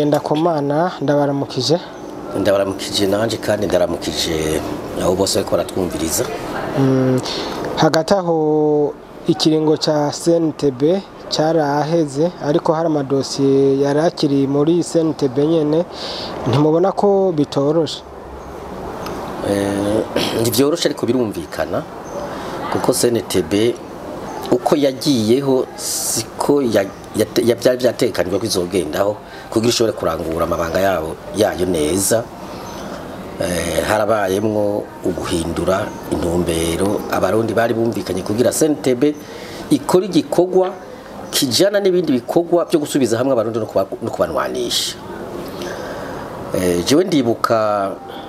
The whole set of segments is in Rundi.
ngendakumana ndabaramukije ndabaramukije nanjye kandi ndaramukije abo bose bariko baratwumviriza hagati aho ikiringo cya CNTB cyaraheze ariko hari amadosiye yari akiri muri CNTB nyene ntimubona ko bitoroshe ntibyoroshe ariko birumvikana kuko CNTB uko yagiyeho siko ya- yate- ya- byari byatekanijwe ko izogendaho kugira ishobore kurangura amabanga yabo yayo neza Eh, harabayemwo uguhindura intumbero abarundi bari bumvikanye kugira CNTB ikora igikorwa kijana n'ibindi bikorwa byo gusubiza hamwe abarundi no kuba- no kubanwanisha Eh, jewe ndibuka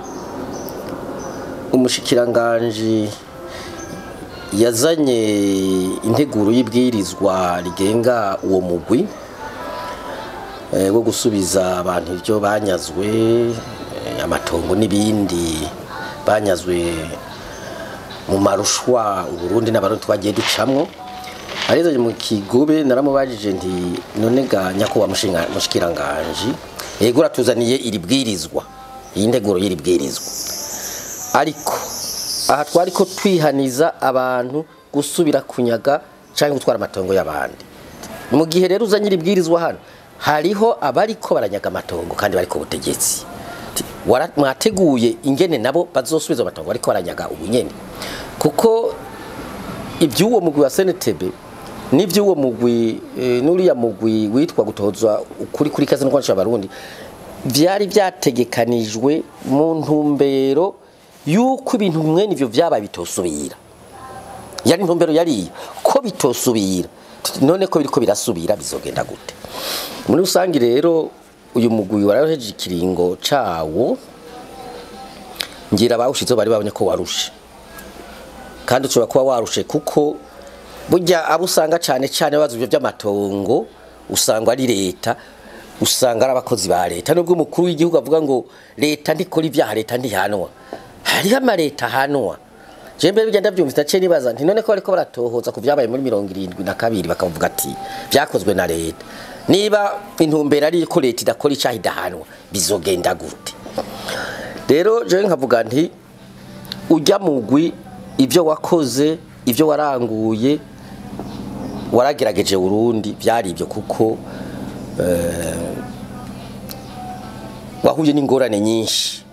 umushikiranganji yazanye integuro y'ibwirizwa rigenga uwo mugwi eh, wo gusubiza abantu ibyo banyazwe eh, amatongo n'ibindi banyazwe mu marushwa uburundi n'abarundi twagiye ducamwo arezanye mu kigobe naramubajije nti none ga nyakubahwa mushinga- mushikiranganji yego uratuzaniye iri bwirizwa iyi nteguro y'iri bwirizwa ariko aha twari ko twihaniza abantu gusubira kunyaga cyangwa gutwara amatongo y'abandi mu gihe rero uzanye iri bwirizwa hano hariho abariko baranyaga amatongo kandi bari ku butegetsi Ti- wara- mwateguye ingene nabo bazosubiza amatongo bariko baranyaga ubunyene kuko iby'uwo mugwi wa CNTB n'iby'uwo mugwi eh, n'uriya mugwi witwa gutozwa ukuri kuri kazi no kwanisha abarundi byari byategekanijwe mu ntumbero yuko ibintu mwene ivyo vyabaye bitosubira yari intumbero yari ko bitosubira Tuti, none ko biriko birasubira bizogenda gute muri rusangi rero uyu mugwi waraheje ikiringo cawo ngira bawushizeho bari babonye ko warushe kandi ushobora kuba warushe kuko burya abo usanga cyane cyane bazi ibyo by'amatongo usanga ari leta usanga ari abakozi ba leta nubwo umukuru w'igihugu avuga ngo leta ntikora ibyaha leta ntihanwa hariho amaleta ahanwa je mbere bigenda byumvise naciye nibaza nti none ko bariko baratohoza ku vyabaye muri mirongo irindwi na kabiri bakavuga ati vyakozwe na leta niba intumbero ari ko leta idakora icaha idahanwa bizogenda gute rero jewe nkavuga nti ujya mugwi ibyo wakoze ibyo waranguye waragerageje Burundi byari ibyo kuko eh, wahuye n'ingorane nyinshi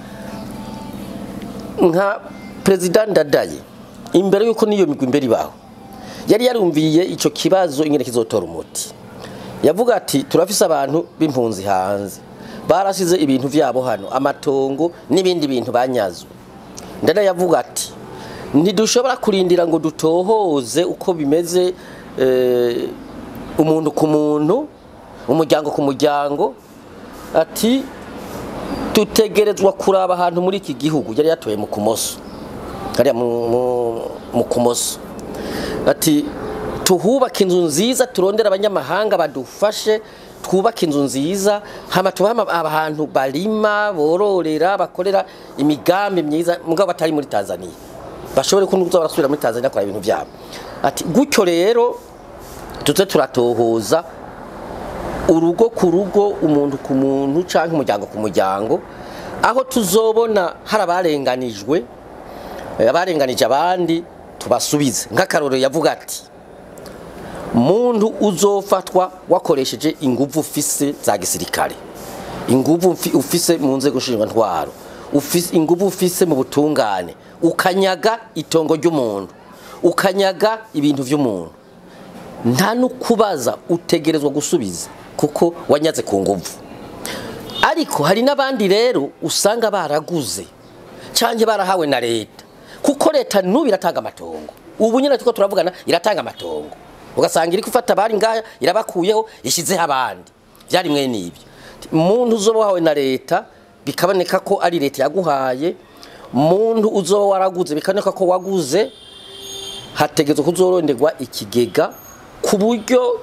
nka perezida ndadaye imbere yuko n'iyo migwi imbere ibaho yari yarumviye icyo kibazo ingene kizotora umuti yavuga ati turafise abantu b'impunzi hanze barasize ibintu vyabo hano amatongo n'ibindi bintu banyazwe ndadaye yavuga ati ntidushobora kurindira ngo dutohoze uko bimeze eh, umuntu ku muntu umuryango ku muryango ati tutegerezwa kuraba ahantu muri iki gihugu yari yatoye mu kumoso hariya mu- mu- mu kumoso ati tuhubake inzu nziza turondere abanyamahanga badufashe twubake inzu nziza hama tubahe ama- ahantu barima bororera bakorera imigambi myiza mugabo batari muri tanzania bashobore kuza barasubira muri tanzania kora ibintu byabo ati gutyo rero tuze turatohoza urugo ku rugo umuntu ku muntu cyangwa umuryango ku muryango aho tuzobona hari abarenganijwe eh, abarenganije abandi tubasubize nk'akarorero yavuga ati muntu uzofatwa wakoresheje inguvu ufise za gisirikare inguvu mfi- ufise mu nzego ntwaro ufise inguvu ufise mu butungane ukanyaga itongo ry'umuntu ukanyaga ibintu by'umuntu nta nukubaza utegerezwa gusubiza kuko wanyaze ku nguvu ariko hari n'abandi rero usanga baraguze cyangwa barahawe na leta kuko leta n'ubu iratanga amatongo ubu nyine tuko turavugana iratanga amatongo ugasanga iri gufata abari ngaya irabakuyeho ishyizeho abandi byari mwe n'ibyo muntu uzoba wahawe na leta bikaboneka ko ari leta yaguhaye muntu uzoba waraguze bikaboneka ko waguze hategetswe kuzoronderwa ikigega ku buryo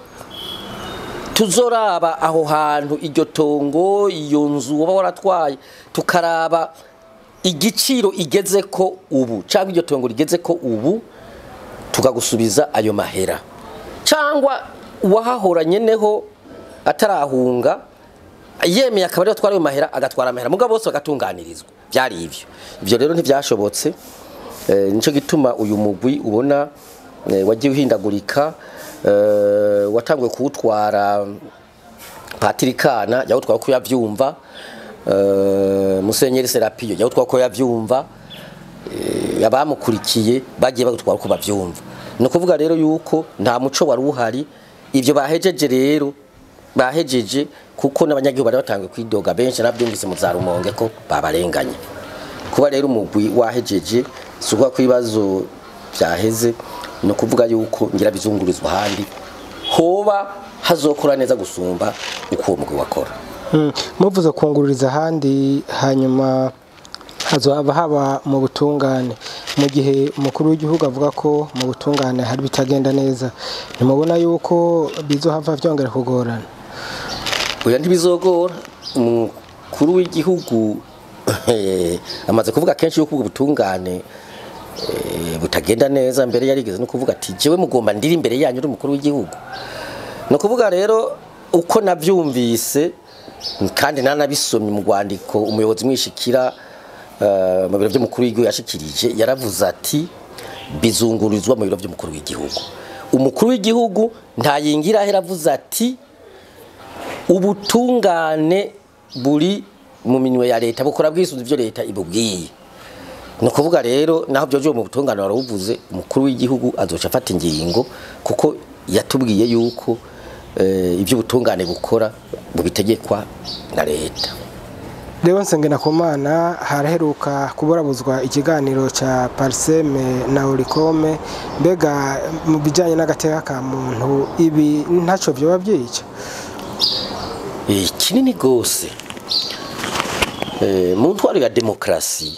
tuzoraba aho hantu iryo tongo iyo nzu uba waratwaye tukaraba igiciro igeze ko ubu cyangwa iryo tongo rigeze ko ubu tukagusubiza ayo mahera cyangwa uwahahoranye neho atarahunga yemeye akaba ariyo atwara ayo mahera agatwara amahera mugabo bose bagatunganirizwa byari ivyo ivyo rero ntivyashobotse eh, nico gituma uyu mugwi ubona eh, wagiye uhindagurika eh, watanguye kuwutwara patirikana yawutwara ko yavyumva eh, musenyeri serapiyo yawutwara ko yavyumva eh, abamukurikiye bagiye bagutwara ko bavyumva ni ukuvuga rero yuko nta muco wari uhari ivyo bahejeje rero bahejeje kuko n'abanyagihugu bari batangiye kwidoga benshi nabyumvise mu za rumonge ko babarenganye kuba rero umugwi wahejeje si ukuvuga ko ibibazo byaheze ni ukuvuga yuko ngira bizungurizwa ahandi hoba hazokora neza gusumba uko uwo mugwi wakora Mm, muvuze kungururiza ahandi hanyuma hazohava haba mu butungane mu gihe umukuru w'igihugu avuga ko mu butungane hari bitagenda neza ntimubona yuko bizohava vyongera kugorana oya ntibizogora umukuru w'igihugu eh, amaze kuvuga kenshi yuko ubwo butungane eh, butagenda neza mbere yarigeze no kuvuga ati jewe mugomba ndiri imbere yanyu uri umukuru w'igihugu ni ukuvuga rero uko navyumvise kandi nanabisomye mu rwandiko umuyobozi mwishikira eh, mu biro by'umukuru w'igihugu yashikirije yaravuze ati bizungurizwa mu biro by'umukuru w'igihugu umukuru w'igihugu ntayingira ahera avuze ati ubutungane buri mu minwe ya leta bukora bwisunze ivyo leta ibubwiye ni ukuvuga rero naho byoje mu butungane warabuvuze umukuru w'igihugu azoca afata ingingo kuko yatubwiye yuko eh, ivyo ubutungane bukora bubitegekwa na leta rero nsengena ku mana haraheruka kuburabuzwa ikiganiro ca pariseme na orikome mbega mu bijanye n'agateka ka muntu ibi ntaco vyoba vyica Eh, kinini gose Eh, mu ntwaro ya demokarasi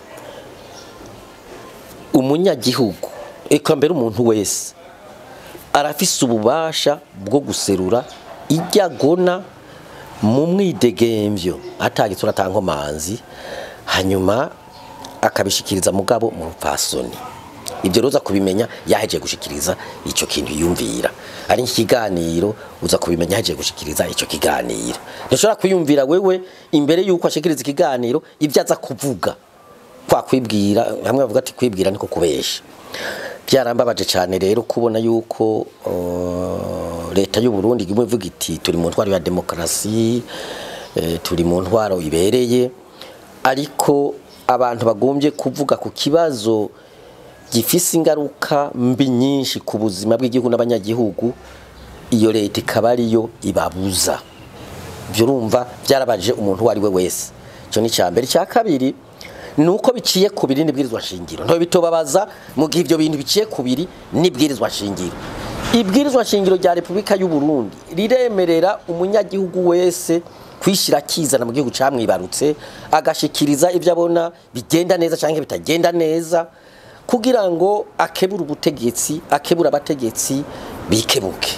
umunyagihugu eka mbere umuntu wese arafise ububasha bwo guserura ijya agona mu mwidegemvyo atagitsura atankomanzi hanyuma akabishikiriza mugabo mu rupfasoni ibyo rero uza kubimenya yahejeje gushikiriza icyo kintu yumvira ari ikiganiro uza kubimenya yahejeje gushikiriza icyo kiganiro ntushobora kwiyumvira wewe imbere y'uko ashikiriza ikiganiro ibyo aza kuvuga kwa kwibwira hamwe bavuga ati kwibwira niko kubesha byarambabaje cyane rero kubona yuko uh, leta y'u Burundi imwe ivuga iti turi mu ntwaro ya demokarasi eh, turi mu ntwaro ibereye ariko abantu bagombye kuvuga ku kibazo gifise ingaruka mbi nyinshi ku buzima bw'igihugu n'abanyagihugu iyo leta ikaba ariyo ibabuza ibyo urumva byarabaje umuntu uwo ari we wese icyo ni icya mbere icya kabiri ni uko biciye ku biri n'ibwirizwa shingiro ntabwo bitobabaza mu gihe ibyo bintu biciye ku biri n'ibwirizwa shingiro ibwirizwa shingiro rya repubulika y'u Burundi riremerera umunyagihugu wese kwishyira akizana mu gihugu cyamwibarutse agashikiriza ibyo abona bigenda neza cyangwa bitagenda neza kugira ngo akebure ubutegetsi akebure abategetsi bikebuke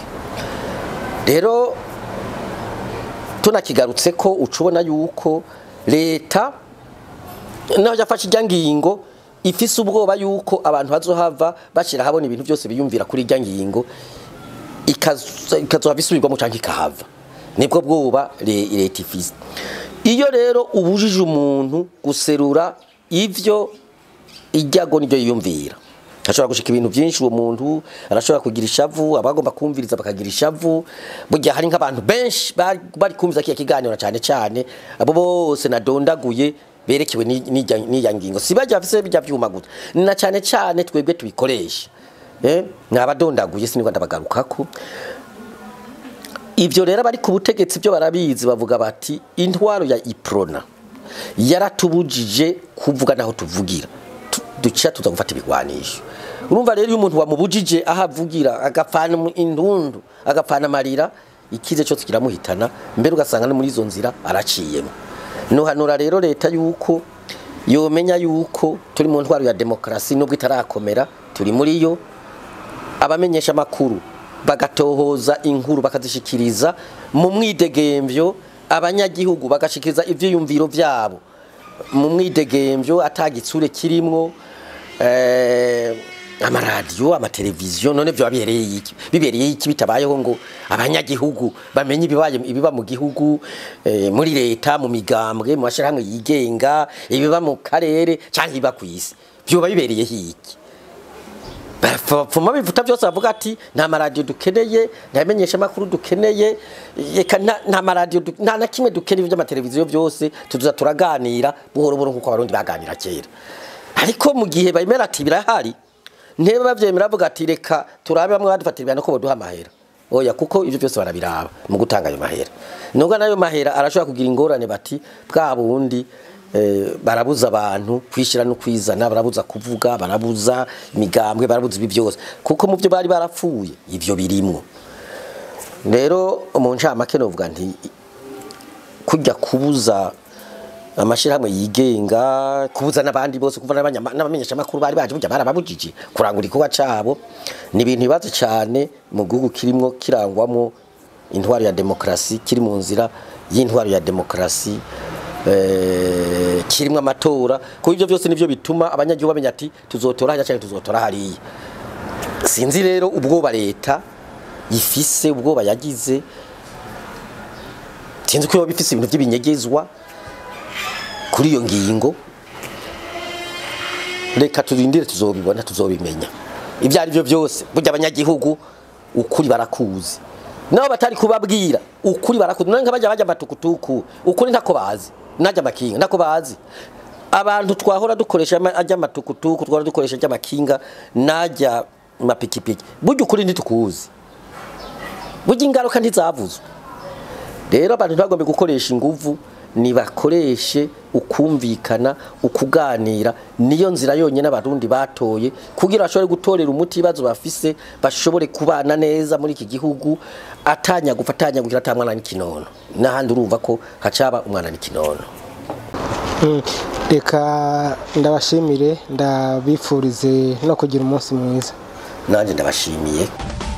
rero tunakigarutse ko ucubona yuko leta naho yafashe ijya ngingo ifise ubwoba yuko abantu bazohava bashyira habona ibintu byose biyumvira kuri ijya ngingo ikazohava isubirwamo cyangwa ikahava nibwo bwoba leta ifise iyo rero ubujije umuntu guserura ibyo ijyago nibyo yiyumvira ashobora gushika ibintu byinshi uwo muntu arashobora kugira ishavu abagomba kumviriza bakagira ishavu burya hari nk'abantu benshi bari kumviza kiya kiganiro cyane cyane abo bose nadondaguye berekewe n'iya ngingo si bajya bafise bijya byuma gusa na cyane cyane twebwe tubikoresha eh nabadondaguye sinigwa ndabagarukako ibyo rero bari ku butegetsi byo barabizi bavuga bati intwaro ya iprona yaratubujije kuvuga naho tuvugira duca tuza gufata ibigwanisho urumva rero iyo umuntu wamubujije aho avugira agapfana indundu agapfana amarira ikize cyose kiramuhitana mbere ugasanga no muri izo nzira araciyemo nuhanura rero leta yuko yomenya yuko turi mu ntwaro ya demokarasi nubwo itarakomera turi muri yo abamenyesha amakuru bagatohoza inkuru bakazishikiriza mu mwidegemvyo abanyagihugu bagashikiriza ivyiyumviro vyabo mu mwidegemvyo atagitsure kirimwo amaradiyo amateleviziyo none vyo bibereye iki bibereye iki bitabayeho ngo abanyagihugu bamenye ibibaye ibiba mu gihugu eh, muri leta mu migambwe mu mashirahamwe yigenga ibiba mu karere canke ibiba kw'isi vyoba bibereye iki bapfuma bivuta byose bavuga ati nta maradiyo dukeneye nta bimenyesha makuru dukeneye reka nta nta maradiyo du- nta na kimwe dukeneye by'amateleviziyo byose tuza turaganira buhoro buhoro nk'uko abarundi baganira kera ariko mu gihe bemera ati birahari ntebe bavyemera bavuga ati reka turabe bamwe badufatira ibihano ko boduha amahera oya kuko ivyo byose barabiraba mu gutanga ayo mahera nubwo nayo mahera arashobora kugira ingorane bati bwa bundi eh, barabuza abantu kwishira no kwizana barabuza kuvuga barabuza imigambwe barabuza ibi byose kuko mu byo bari barapfuye ivyo birimwo rero mu ncamake novuga nti kujya kubuza amashirahamwe yigenga kubuza n'abandi bose kuva n'abanyama- n'abamenyeshamakuru bari baje burya barababujije kurangura igikorwa cabo ni ibintu bibazo cyane mu gihugu kirimwo kirangwamo intwaro ya demokarasi kiri mu nzira y'intwaro ya demokarasi eh, kirimwo amatora kuko ivyo byose nivyo bituma abanyagihugu bamenya ati tuzotora hariya canke tuzotora hariya sinzi rero ubwoba leta ifise ubwoba yagize sinzi ko yoba ifise ibintu by'ibinyegezwa kuri iyo ngingo reka turindire tuzobibona tuzobimenya ibyo ari byo byose burya abanyagihugu ukuri barakuzi nabo batari kubabwira ukuri barakuzi none nk'abajya bajya amatukutuku ukuri ntako bazi najya amakinga ntako bazi abantu twahora dukoresha ama- ajya amatukutuku twahora dukoresha ajya amakinga najya mapikipiki burya ukuri ntitukuzi burya ingaruka ntizavuzwe rero abantu ntibagombe gukoresha inguvu nibakoreshe ukumvikana ukuganira niyo nzira yonyine abarundi batoye kugira bashobore gutorera umuti ibibazo bafise bashobore kubana neza muri iki gihugu atanyagufa atanyagukira ata mwana n'ikinono n'ahandi urumva ko hacaba umwana n'ikinono Mm, reka ndabashimire ndabifurize no kugira umunsi mwiza nanjye ndabashimiye